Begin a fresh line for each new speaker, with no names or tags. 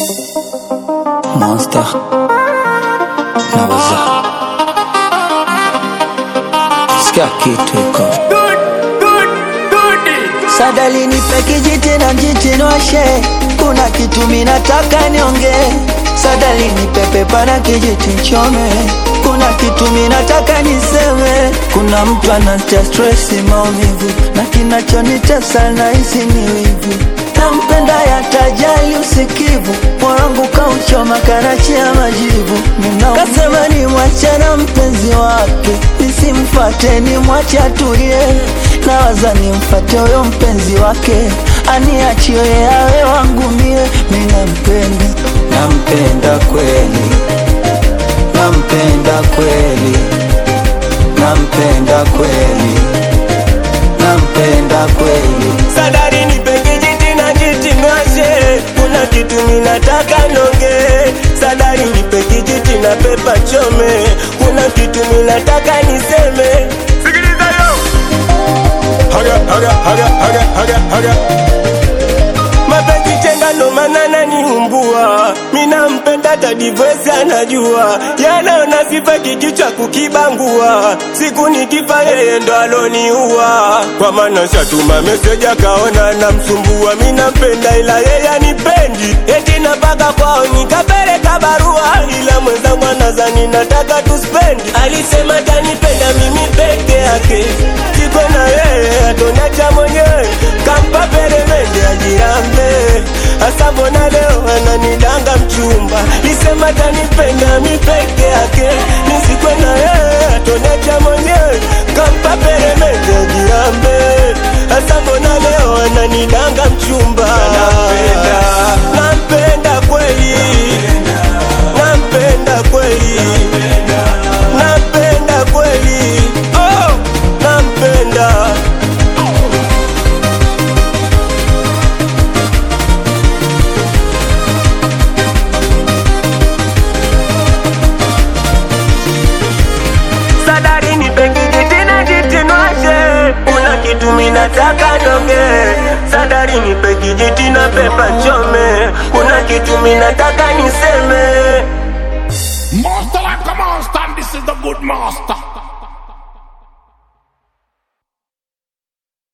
Monster naweza sikia kitu iko
Sadali nipe kijiti na mjichinoshe, kuna kitu minataka nionge. Sadali nipe pepa na kijiti nchome, kuna kitu minataka niseme. Kuna mtu anatia stress, maumivu na kinachonitesa nahisi ni wivu. Nampenda yatajali usikivu, mwangu kauchoma karachi ya majivu. Ninaumia. Kasema ni mwache na mpenzi wake, nisimfate ni mwache atulie. Nawaza nimfate huyo mpenzi wake, aniachie awe wangu mie. Mimi nampenda, nampenda kweli, nampenda kweli, nampenda kweli, nampenda kweli.
Sadari nipe kijiti na kiti mwashe, kuna kitu ninataka nonge. Sadari nipe kijiti na pepa chome, kuna kitu ninataka niseme. Sikiliza yo, haga haga haga haga haga haga mapenzi chenga ndo maana naniumbua, mina mpenda tadivesi anajua, yanaona sifa kikichwa kukibangua, siku nikifa yeye ndo aloniua, kwa maana shatuma meseji akaona namsumbua, mina mpenda ila yeye anipendi, eti napaka kwao nikapeleka barua, ila mwenzangu anazani nataka tuspendi, alisema tanipenda mimi peke yake, siko na yeye atonacha mwenyewe, kampa peremende ajirambe hasa mbona leo ananidanga mchumba lisema tanipenda mi peke yake nisikwe na yeye atonacha mwenyewe kampa peremende ajirambe hasa mbona leo ananidanga mchumba nampenda nampenda kweli nampenda kweli nampenda kweli oh nampenda Sadari nipe kijiti na jitinwashe, kuna kitu minataka nonge. Sadari nipe kijiti na pepa chome, kuna kitu minataka niseme.
Master like a monster, and this is the good master.